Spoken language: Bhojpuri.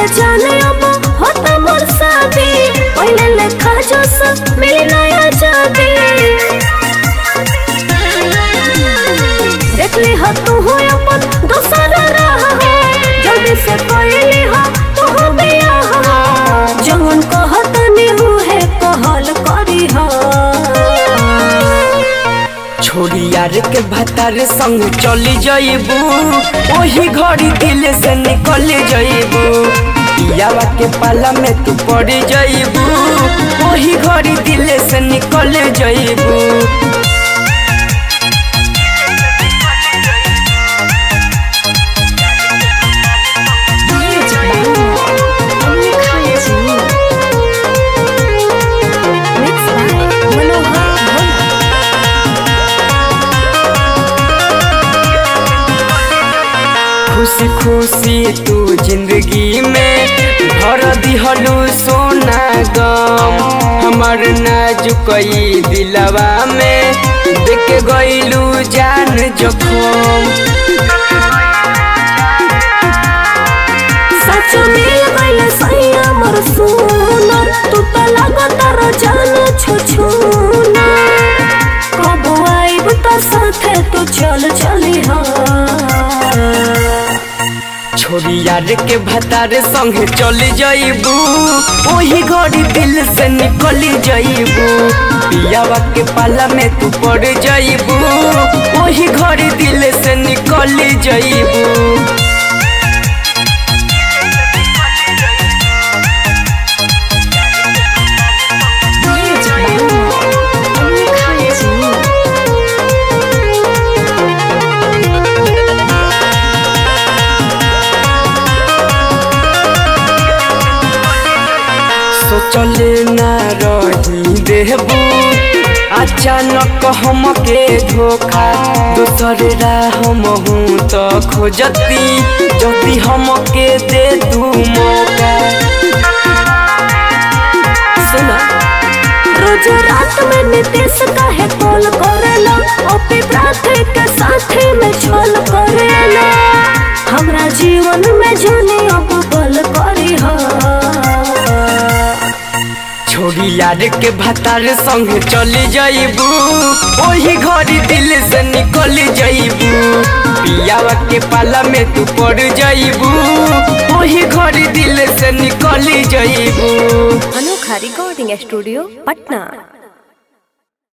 जाने अब होता मोर शादी पहले लेखा जो सब मिली नया जाती देख ली हो तू हो अपन दोसर रहा हो जल्दी से कोई हो तू हो बिया हो जवन कहत नी हूँ है कहल करी हो छोड़ी यार के भतार संग चली जाइबू वही घड़ी दिल से निकल जाइबू पियावा के पाला में तू पड़ जाइबू वही घड़ी दिल से निकल जाइबू Mixed by Manohar Bhona. खुशी खुशी तू जिंदगी में भर दिहलू सोना गम हमार नाजुकई दिलवा में देख गईलू जान जखम सच मिल गइल सैया मोर सुनर तू त लगत जान छुछुना कब आइब त साथे तू चल चली हा छोड़ी यार के भतार संगे चल जाइबू वही घड़ी दिल से निकल जाइबू पियावा के पाला में तू पड़ जाइबू वही घड़ी दिल से निकल जाइबू सोचले ना रही देहबू अचानक हमके धोखा दूसर राह हूँ तो खोजती जल्दी हमके दे तू मौका सुना रोज रात में नीतीश काहे कॉल करेला ओपी प्रार्थी के साथी में छल करेला हमरा जीवन में जाने अब बल करी हा छोड़ी यार के भतार संग चली जाइबू वही घड़ी दिल से निकल जाइबू पियावा के पाला में तू पड़ जाइबू वही घड़ी दिल से निकल जाइबू अनोखा रिकॉर्डिंग स्टूडियो पटना